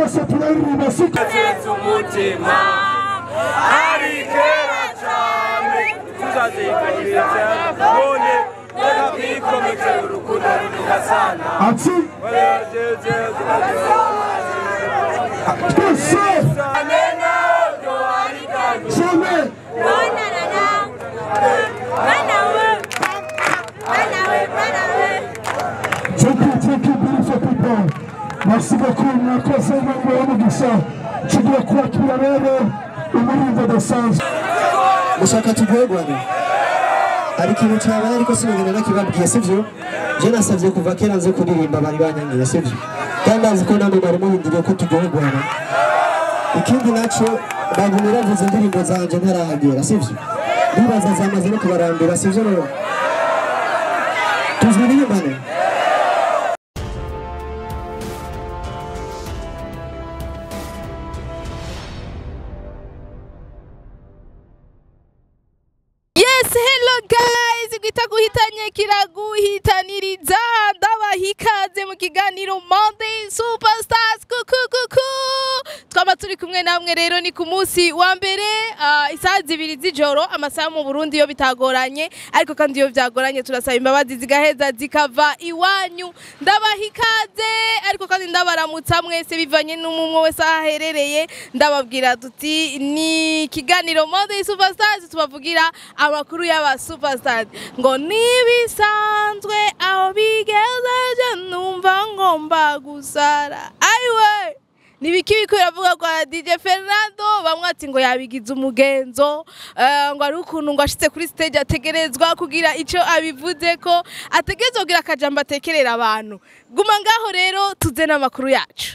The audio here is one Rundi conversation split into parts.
twese turaririmba siko Nziza umutima ari kera cyane tuzazikanyiriza none reka twikomeze urukundo rugasana ati twese cyane Thank you, thank you, beautiful people. Merci beaucoup, mwakoze inama y'umugisha. Tugiye kwakira rero umurinzi udasanzwe. mushaka tugwegwane hari ikintu cyabaye ariko sinagenda nakibabwiye sibyo je nasabye kuva kera nze kuririmba bari banyangiye sibyo kandi azi ko namwe bari muhinduriye ko tugwegwana ikindi naco bagumye bavuze indirimbo zanje ntarahagera sibyo ndibaza zamaze no kubarambira sibyo rero tuziririmbane Yes, hello guys. Gwita guhitanye kiraguhitaniriza ndabaha ikaze mu kiganiro Monday Superstars kuku kuku. Twaba turi kumwe namwe rero ni ku munsi wa mbere uh, isaha zibiri z'ijoro amasaha mu Burundi yo bitagoranye ariko kandi iyo byagoranye turasaba imbabazi zigaheza zikava iwanyu ndabaha ikaze ariko kandi ndabaramutsa mwese bivanye n'umwe wese aho aherereye ndababwira tuti ni ikiganiro Monday Superstars tubavugira amakuru y'aba superstars ngo nibisanzwe aho bigeze je numva ngomba gusara ayiwe nibiki biko biravuga kwa DJ Fernando bamwe ati ngo yabigize umugenzo eh, ngo ari ukuntu ngo ashitse kuri stage ategerezwa kugira ico abivuze ko ategerezwa kugira akajambo atekerera abantu guma ngaho rero tuze n'amakuru yacu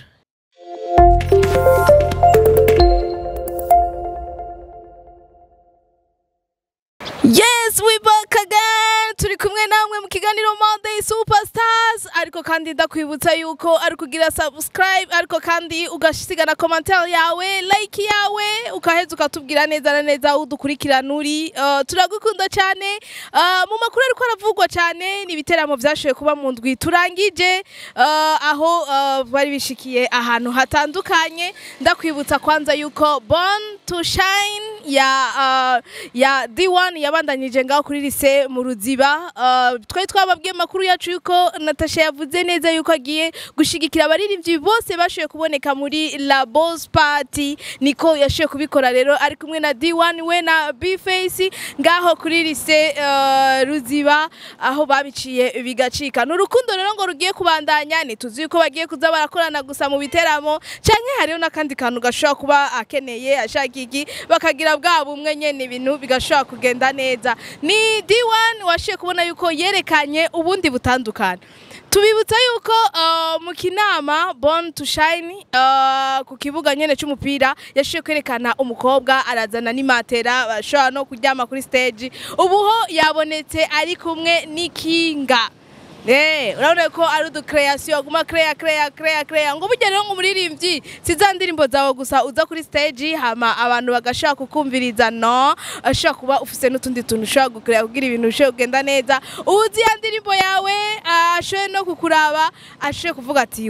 Yes, we back again. Turi kumwe namwe mu kiganiro Monday Superstars. Ariko kandi ndakwibutsa yuko ari kugira subscribe, ariko kandi ugasiga na commentaire yawe, like yawe, ukaheza ukatubwira neza na neza aho udukurikirana uri. Uh, turagukunda cyane. Uh, mu makuru ariko aravugwa cyane ni ibiteramo byashoboye kuba mu ndwi turangije uh, aho uh, bari bishikiye ahantu hatandukanye. Ndakwibutsa kwanza yuko Born to Shine ya uh, ya D1 yabandanyije ngaho kuri lise mu ruziba uh, twari twababwiye amakuru yacu yuko Natasha yavuze neza yuko agiye gushigikira abaririmbyi bose bashoboye kuboneka muri La Boss Party niko yashoboye kubikora rero ari kumwe na D1 we na B-Face ngaho kuri lise uh, ruziba aho babiciye bigacika n'urukundo rero ngo rugiye kubandanya ntituzi yuko bagiye kuza barakorana gusa mu biteramo canke hariho n'akandi kantu gashobora kuba akeneye ashaka iki bakagira bwa bumwe nyene ibintu bigashobora kugenda neza ni D1 washiye kubona yuko yerekanye ubundi butandukana tubibutsa yuko uh, mu kinama Born to Shine uh, ku kibuga nyene c'umupira yashiye kwerekana umukobwa arazana n'imatera bashobora no kuryama kuri stage ubuho yabonetse ari kumwe n'ikinga Eh, urabona ko ari udu creation guma crea crea crea crea ngo burya rero ngo umuririmbyi si za ndirimbo zawe gusa uza kuri stage hama abantu bagashaka kukumviriza no ashaka kuba ufise n'utundi tuntu ushobora gucrea kugira ibintu bishobora kugenda neza uzi ya ndirimbo yawe ashoboye no kukuraba ashoboye kuvuga ati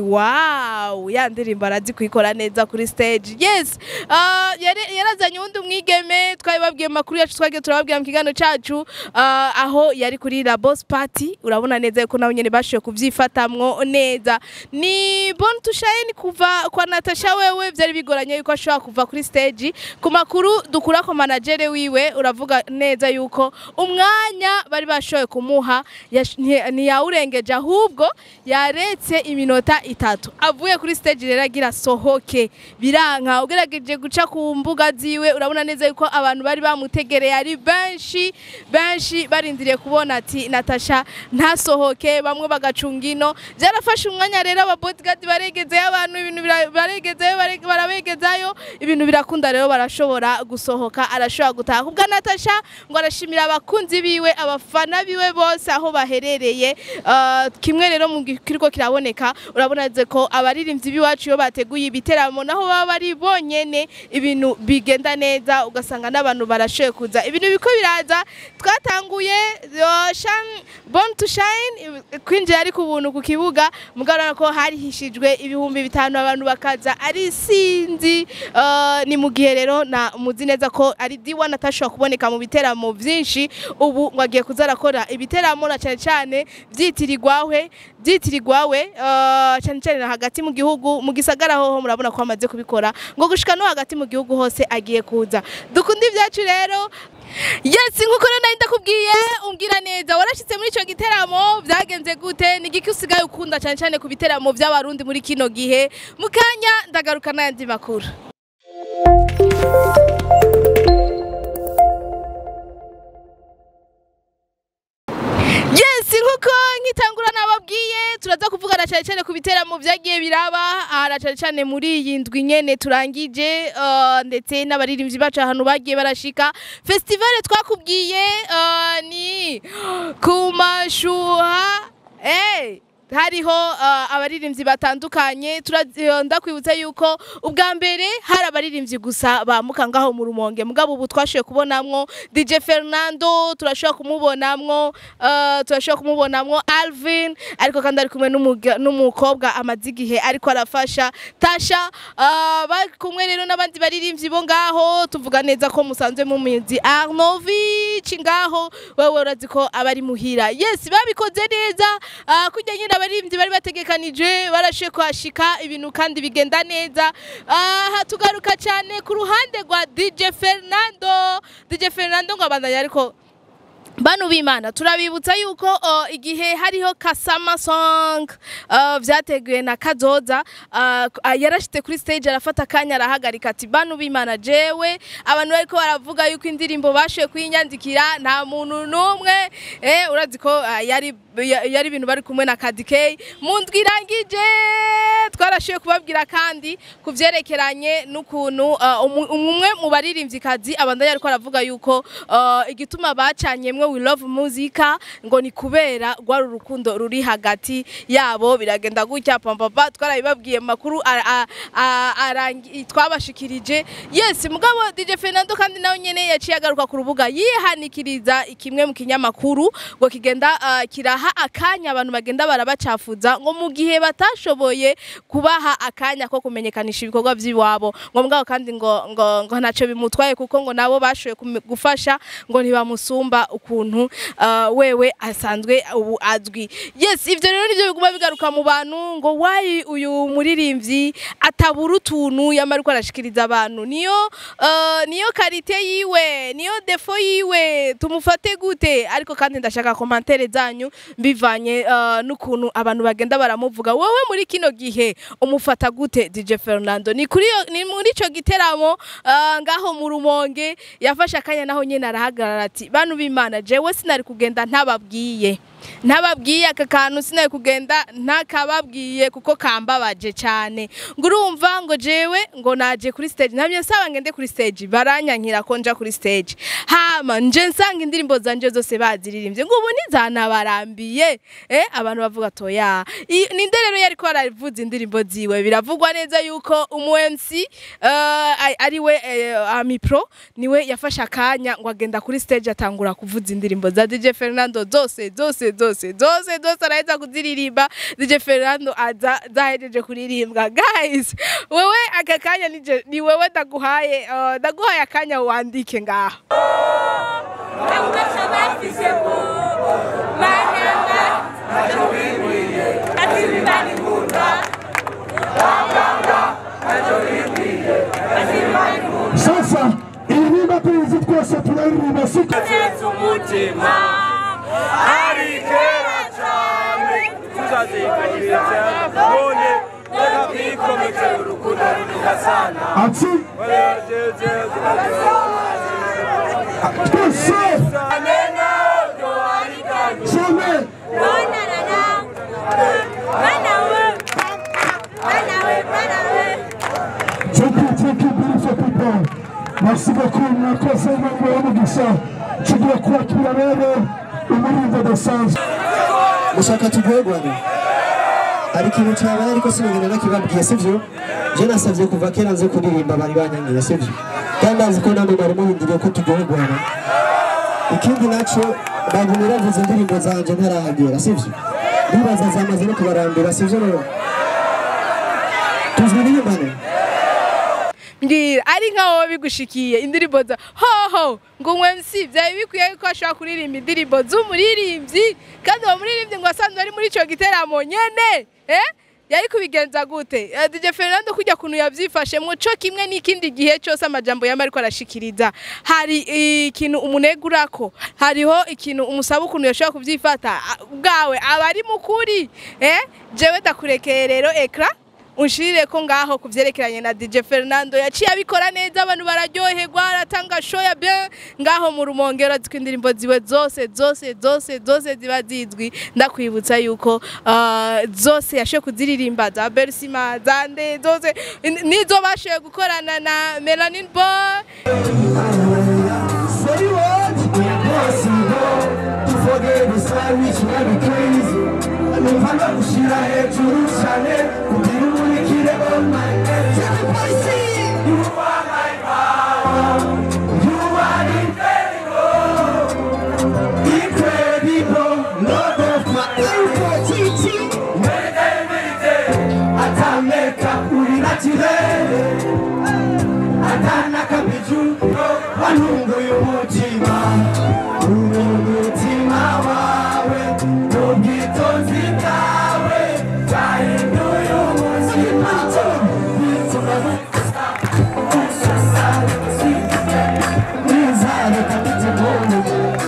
wow ya ndirimbo arazi kuyikora neza kuri stage yes uh, yari- yarazanye uwundi umwigeme twabibabwiye mu makuru yacu twagiye turababwira mu kiganiro cacu uh, aho yari kuri la boss party urabona neza yuko nabo nyene bashoboye kuvyifatamwo neza ni Born to Shine kuva kwa Natasha wewe vyari bigoranye yuko ashobora kuva kuri stage ku makuru dukura ko manager wiwe uravuga neza yuko umwanya bari bashoboye kumuha yash- nti- ntiyawurengeje ahubwo yaretse iminota itatu avuye kuri stage rero agira sohoke biranka ugerageje guca ku mbuga ziwe urabona neza yuko abantu bari bamutegereye ari benshi benshi barindiriye kubona ati Natasha ntasohoke bamwe bagacunga ino byarafashe umwanya rero aba bodyguard baregezeyo abantu ibintu bira- baregezeyo bare- barabegezayo ibintu birakunda rero barashobora gusohoka arashobora gutaha kubwa Natasha ngo arashimira abakunzi biwe abafana biwe bose aho baherereye Uh, kimwe rero mu kiriko kiraboneka urabona neze ko abaririmbyi biwacu iyo bateguye ibiteramo naho baba bari bonyene ibintu bigenda neza ugasanga n'abantu barashoye kuza ibintu biko biraza twatanguye uh, Shine- Born to Shine kwinjira ari ku buntu ku kibuga mugarura ko harihishijwe ibihumbi bitanu abantu bakaza ari sinzi uh, ni mu gihe rero na muzi neza ko ari D1 atashobora kuboneka mu biteramo byinshi ubu ngo agiye kuza arakora ibiteramo na cyane cyane byitirirwawe byitirirwawe uh, cyane cyane na hagati mu gihugu mu gisagara hoho murabona ko amaze kubikora ngo gushika no hagati mu gihugu hose agiye kuza dukunda ibyacu rero Yes, nkuko rero nari ndakubwiye umbwira neza warashitse muri ico giteramo byagenze gute ni igiki usigaye ukunda cyane cyane ku biteramo by'abarundi muri kino gihe mu kanya ndagaruka n'ayandi makuru Yes, nkuko nkitangura nababwiye turaza kuvugana cyane cyane ku biteramo byagiye biraba aha cyane cyane muri iyi ndwi nyene turangije uh, ndetse n'abaririmbyi bacu ahantu bagiye barashika festival twakubwiye uh, ni ku mashuha hey hariho uh, abaririmbyi batandukanye Tura- uh, ndakwibutsa yuko ubwa mbere hari abaririmbyi gusa bamuka ngaho mu rumonge mugabo ubu twashoboye kubonamwo DJ Fernando turashobora kumubonamwo uh, turashobora kumubonamwo Alvin ariko kandi ari kumwe n'umuga- n'umukobwa amaze igihe ariko arafasha Tasha uh, bari kumwe rero n'abandi baririmbyi bo ngaho tuvuga neza ko musanzwe mumizi Arnovic ngaho wewe urazi ko abari muhira yes babikoze neza uh, kujya nyine abaririmbyi bari bategekanije barashe kuhashika ibintu kandi bigenda neza aha tugaruka cyane ku ruhande rwa DJ Fernando DJ Fernando ngo abandanya ariko Banu b'Imana turabibutsa yuko uh, igihe hariho Kasama song uh, vyateguwe na Kazoza uh, uh, yarashite kuri stage arafata akanya arahagarika ati Banu b'Imana jewe abantu bariko baravuga yuko indirimbo bashoye kuyinyandikira nta muntu n'umwe eh urazi ko uh, yari ya- yari ibintu bari kumwe na Kadikei mu ndwi irangije twarashoye kubabwira kandi ku vyerekeranye n'ukuntu uh, umu- umwe mu baririmvyikazi abandanya ariko aravuga yuko uh, igituma bacanyemwe we love muzika ngo ni kubera rwari urukundo ruri hagati yabo biragenda gutya pampapa twarabibabwiye mu makuru a- a- a- arangi- twabashikirije yes mugabo DJ Fernando kandi nawe nyene yaciye agaruka ku rubuga yihanikiriza kimwe mu kinyamakuru ngo kigenda uh, kiraha akanya abantu bagenda barabacafuza ngo mu gihe batashoboye kubaha akanya ko kumenyekanisha ibikorwa by'iwabo ngo mugabo kandi ngo ngo, ngo ntacyo bimutwaye kuko ngo nabo bashoboye kume- gufasha ngo ntibamusumba ukuntu uh, wewe asanzwe ubu azwi yes ivyo rero nivyo biguma bigaruka mu bantu ngo wayi uyu muririmbyi atabura utuntu yamara uko arashikiriza abantu niyo uh, niyo karite yiwe niyo defo yiwe tumufate gute ariko kandi ndashaka komantere zanyu mbivanye uh, n'ukuntu abantu bagenda baramuvuga wowe muri kino gihe umufata gute DJ Fernando ni kuri yo- ni muri ico giteramo uh, ngaho mu rumonge yafashe akanya naho nyene arahagarara ati bantu b'Imana jewe sinari kugenda ntababwiye ntababwiye aka kantu sinari kugenda ntakababwiye kuko kambabaje cyane ngo urumva ngo jewe ngo naje kuri stage ntabyo nsaba ngende kuri stage baranyankira ko nja kuri stage hama nje nsanga indirimbo zanje zose baziririmbye ngo ubu nizanabarambiye eh abantu bavuga toya I- ninde rero yari ko aravuza indirimbo ziwe biravugwa neza yuko umu MC uh, ari we uh, Ami Pro niwe yafashe akanya ngo agenda kuri stage atangura kuvuza indirimbo za DJ Fernando zose zose zose zose zose araheza kuziririmba DJ Fernando aza zahejeje kuririmbwa guys wewe aka kanya ni je- ni wewe ndaguhaye uh, ndaguhaye akanya wandike ngaho sasa iririmba tuyizi twese turaririmba siko Yesu umutima ari kera cyane tuzazikanyiriza none reka twikomeze urukundo runuka sana ati twese cyane Thank you, thank you, beautiful people. Merci beaucoup, mwakoze Imana y'umugisha. Tugiye kwakira rero umurinzi adasanzwe. mushaka turyoherwane hari ikintu cyabaye ariko sinigeze nakibabwiye sibyo je nasabye kuva kera nze kuririmba bari banyanyiye sibyo kandi azi ko namwe bari muhindiriye ko turyoherwana ikindi naco bagumye bavuza indirimbo zanje ntarahagera sibyo ndibaza zamaze no kubarambira sivyo rero tuzwi n'inyumbane mbwira ari nkaho bigushikiye indirimbo za hoho ngo umwemsi byari bikwiye yuko ashobora kuririmba indirimbo z'umuririmbyi kandi uwo muririmbyi ngo asanzwe ari muri ico giteramo nyene eh yari kubigenza gute Eh, DJ Fernando kujya kuntu yavyifashemwo co kimwe n'ikindi gihe cyose amajambo yama ariko arashikiriza hari ikintu umunegurako hariho ikintu umusaba ukuntu yashobora kuvyifata Ah, bwawe aba ari mukuri eh jewe ndakurekeye rero ekra unshirire ko ngaho kuvyerekeranye na DJ Fernando yaciye abikora neza abantu bararyoherwa aratanga show ya bien ngaho mu rumongero aziko indirimbo ziwe zose zose zose zose ziba zizwi ndakwibutsa yuko uh, zose yashoye kuziririmba za Bersima zande zose in- nizo bashoye gukorana na Melanin Boy Say what? Impossible to forget the side which might be crazy. Numva ndagushira hejuru cyane kugira umurikire all my head. You are my power. You are incredible. Incredible. Lord of my identity. Atameka uri naturel. atana kabiju wanunguye umutima uri umutima wawe n'ubwitonzi bwawe bwahinduye ubuzima Nizare kabiti moyo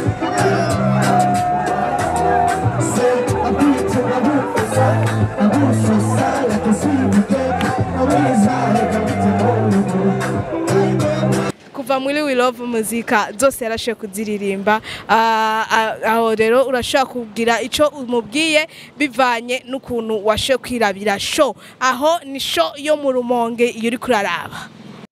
Se abite abusa abusa sala kasibike Nizare kabiti moyo kuva muri We Love muzika zose yarashoye kuziririmba Ah, ah, aho rero urashobora kugira ico umubwiye bivanye n'ukuntu washoye kwirabira show aho ni show yo mu rumonge iyo uri kuraraba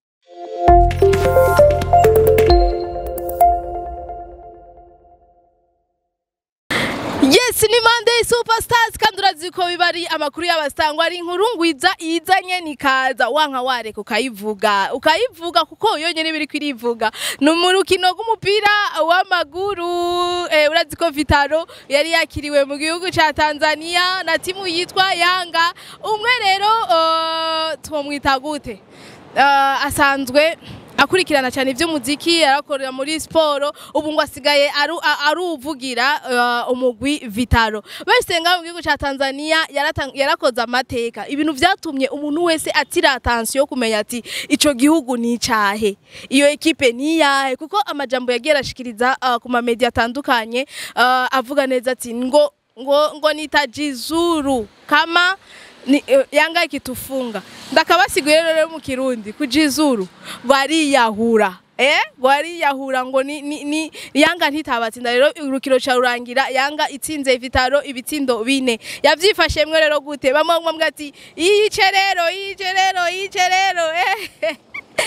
Yes ni Monday Superstars kandi urazi ko biba ari amakuru y'abasangwa ari inkuru ngwiza izanye nikaza wanka wareka ukayivuga ukayivuga kuko yonyene biri kwirivuga ni mu rukino rw'umupira w'amaguru eh, urazi ko Vitaro yari yakiriwe mu gihugu ca Tanzania na timu yitwa Yanga umwe rero uh, twomwita gute uh, asanzwe akurikirana cyane iby'umuziki arakorera muri siporo ubu ngo asigaye aru- a- aruvugira uh, umugwi vitaro bese ngaho mu gihugu cya tanzania yaratan- yarakoze amateka ibintu byatumye umuntu wese atira atansiyo yo kumenya ati ico gihugu ni icahe iyo ekipe ni iyahe kuko amajambo yagiye arashikiriza uh, ku mamediya atandukanye uh, avuga neza ati ngo ngo ngo nitajizuru kama ni, eh, yanga ikitufunga ndakabasiguye rero mu kirundi kujizuru bariyahura eh bariyahura ngo ni, ni, ni yanga ntitabatsinda rero urukino ca rurangira yanga itsinze vitaro ibitsindo bine yavyifashemwe rero gute bamwe bamwe ati yice rero yice rero yice rero eh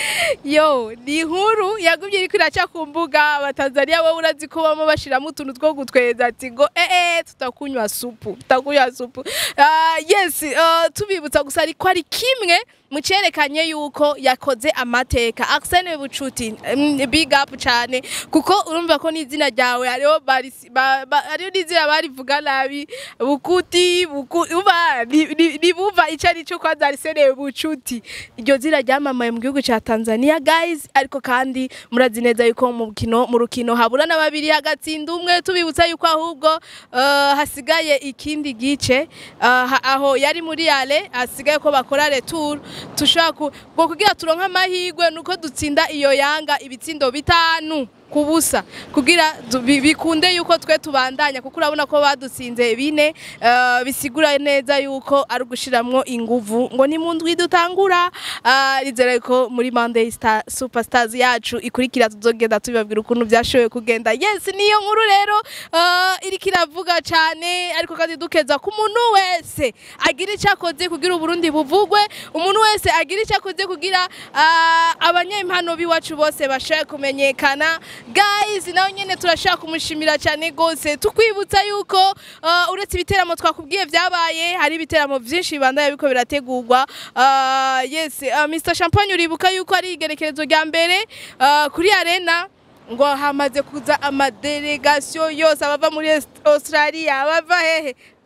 yo ni inkuru yagumye iriko iraca ku mbuga abatanzaniya wowe urazi ko bama bashiramo utuntu two gutweza ati ngo eh eh tutakunywa supu tutakunywa supu Ah, yes ah, tubibutsa gusa ariko ari kimwe mu cerekanye yuko yakoze amateka Arsene Bucuti mm, big up cyane kuko urumva ko n'izina ryawe hariho barisi- ba- ba- hariho n'izina barivuga nabi bukuti buku uba ni- ni- nibumva ico ari cyo kwanza Arsene Bucuti iryo zina ryamamaye mu gihugu ca Tanzania guys ariko kandi murazi neza yuko mu rukino mu rukino habura na babiri hagatsinda umwe tubibutsa yuko ahubwo uh, hasigaye ikindi gice uh, ha- aho yari muri ale hasigaye ko bakora retour tushaka ku- ngo kugira turonke amahirwe nuko dutsinda iyo yanga ibitsindo bitanu ku busa kugira du- bi- bikunde yuko twe tubandanya kuko urabona ko badutsinze bine uh, bisigura neza yuko ari ugushiramwo inguvu ngo ni mu ndwi dutangura uh, rizere ko muri Monday Star Superstars yacu ikurikira tuzogenda tubibabwira ukuntu byashoboye kugenda yes niyo nkuru rero uh, iriko iravuga cyane ariko kandi dukeza ku muntu wese agira icyo akoze kugira uburundi buvugwe umuntu wese agira icyo akoze kugira uh, abanyempano b'iwacu bose bashoboye kumenyekana guys nawe nyene turashaka kumushimira cyane gose tukwibutsa yuko uh, uretse ibiteramo twakubwiye byabaye hari ibiteramo byinshi bibandanya biko birategurwa uh, yes uh, Mr Champagne uribuka yuko ari igerekerezo rya mbere uh, kuri arena ngo hamaze kuza amadelegasiyo yose abava muri Est- Australia abava hehe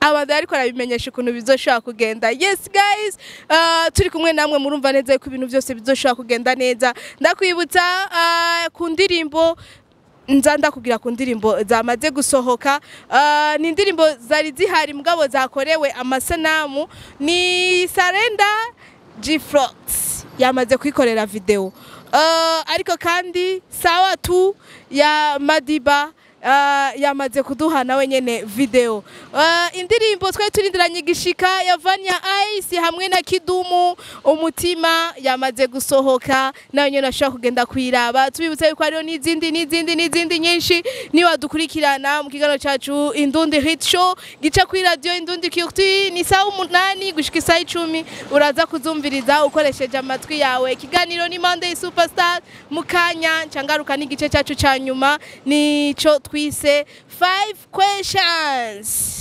abantu ariko arabimenyesha ukuntu bizoshobora kugenda yes guys uh, turi kumwe namwe murumva neza ko ibintu byose bizoshobora kugenda neza ndakwibutsa uh, ku ndirimbo nza ndakubwira ku ndirimbo zamaze gusohoka uh, ni indirimbo zari zihari mugabo zakorewe amasanamu ni sarenda gfrox yamaze kwikorera video uh, ariko kandi sawa tu ya madiba uh, yamaze kuduha nawe nyene video uh, indirimbo twari turindiranye igishika ya Vanya Ice hamwe na Kidumu umutima yamaze gusohoka nawe nyene ashobora kugenda kwiraba tubibutsa yuko hariho n'izindi n'izindi n'izindi nyinshi niwadukurikirana mu kiganiro cacu Indundi Hit Show gica kuri radio Indundi Culture ni saa umunani gushika isaa icumi uraza kuzumviriza ukoresheje amatwi yawe ikiganiro ni Monday Superstar mu kanya cangaruka n'igice cacu ca nyuma nico twise 5 questions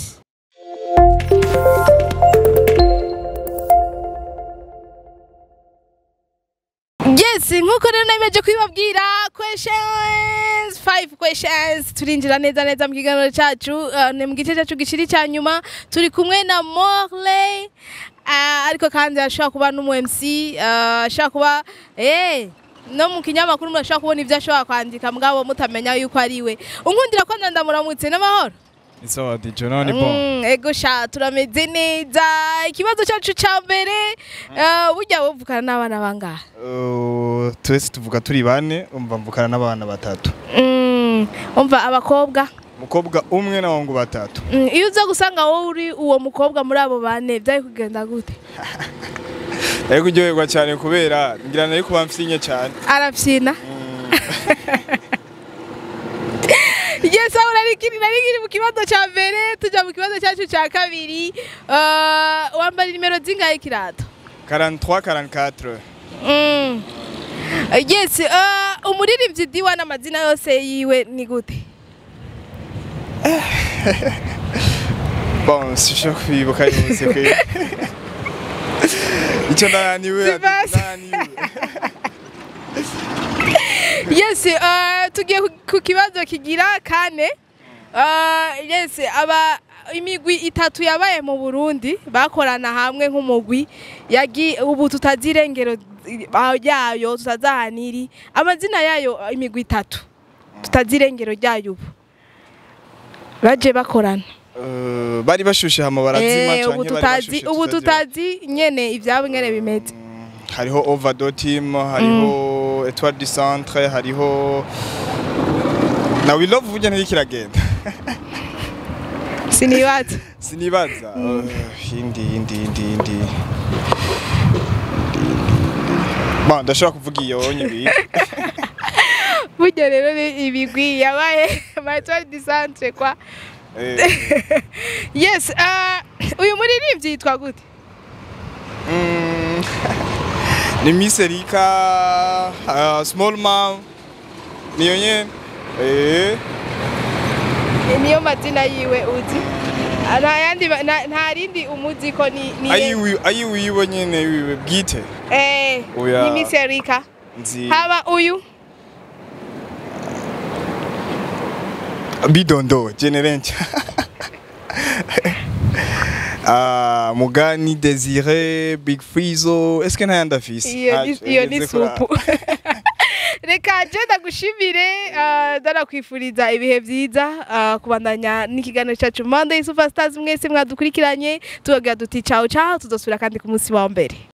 Yes, nkuko rero nameje kwibabwira questions, five questions. Turinjira neza neza mu kiganiro cacu, uh, ni mu gice cacu gishiri ca nyuma. Turi kumwe na Morley. Uh, ariko kandi ashobora kuba n'umu MC, uh, ashobora kuba eh no mu kinyamakuru murashobora kubona ibyo ashobora kwandika mugabo mutamenya yuko ari we. Unkundira ko ndandamuramutse n'amahoro. Isawa DJ none bon. Mm, ego sha turameze neza. Ikibazo cacu ca mbere, uh, burya wovukana n'abana bangahe? Uh, twese tuvuga turi bane umva mvukana n'abana batatu. Mm, umva abakobwa Umukobwa umwe n'abahungu batatu. Mm, iyo uza gusanga wowe uri uwo mukobwa muri abo bane byari kugenda gute Ariko uryoherwa cyane kubera ngira nari kuba mfinye cyane. arafyina yes aho nari kiri nari kiri mu kibazo cya mbere tujya mu kibazo cyacu cya kabiri Uh, wambara nimero zingahe kirato 43 44. Mm. yes uh, umuririmbyi diwa n'amazina yose yiwe ni gute Bon, sisho kwibuka yose kwe. Icyo ndananiwe. ati, Sibasi. ndananiwe. yes uh, tugiye ku- ku kibazo kigira kane uh, yes aba imigwi itatu yabaye mu Burundi bakorana hamwe nk'umugwi yagi ubu tutazi irengero uh, yayo tutazi ahantu iri amazina yayo uh, imigwi itatu tutazi irengero ryayo ubu baje bakorana Uh, bari bashushe hama barazima Eh, ubu canke bari tutazi bashushe ubu tutazi- tutazi nyene ivyabo ngene bimeze hariho ovado team hariho etoile du centre hariho na we love burya ntirikiragenda sinibaza sinibaza Uh, indi indi indi indi Bon, ndashobora kuvuga iyo nyibiri burya rero ni ibigwi yabaye matwari disantre kwa yes uh, uyu muririmbyi yitwa gute ni Miss Erika uh, Small Mom niyo nyene eh niyo mazina yiwe uzi Ah, nta yandi ba- nta nta rindi umuzi ko ni ni ayiwi ayiwiwe nyene wiwe bwite eh Oya. ni Miss Erika nzi haba uyu bidondo generencha Ah, Mugani, Desire, Big Frizo, est-ce que nta yandi afise? iyo Ah, ni- iyo ni ngeze kuri- supu reka je ndagushimire uh, ndanakwifuriza ibihe byiza uh, kubandanya n'ikiganiro cyacu Monday Superstars mwese mwadukurikiranye tugagira duti ciao ciao tuzosubira kandi ku munsi wa mbere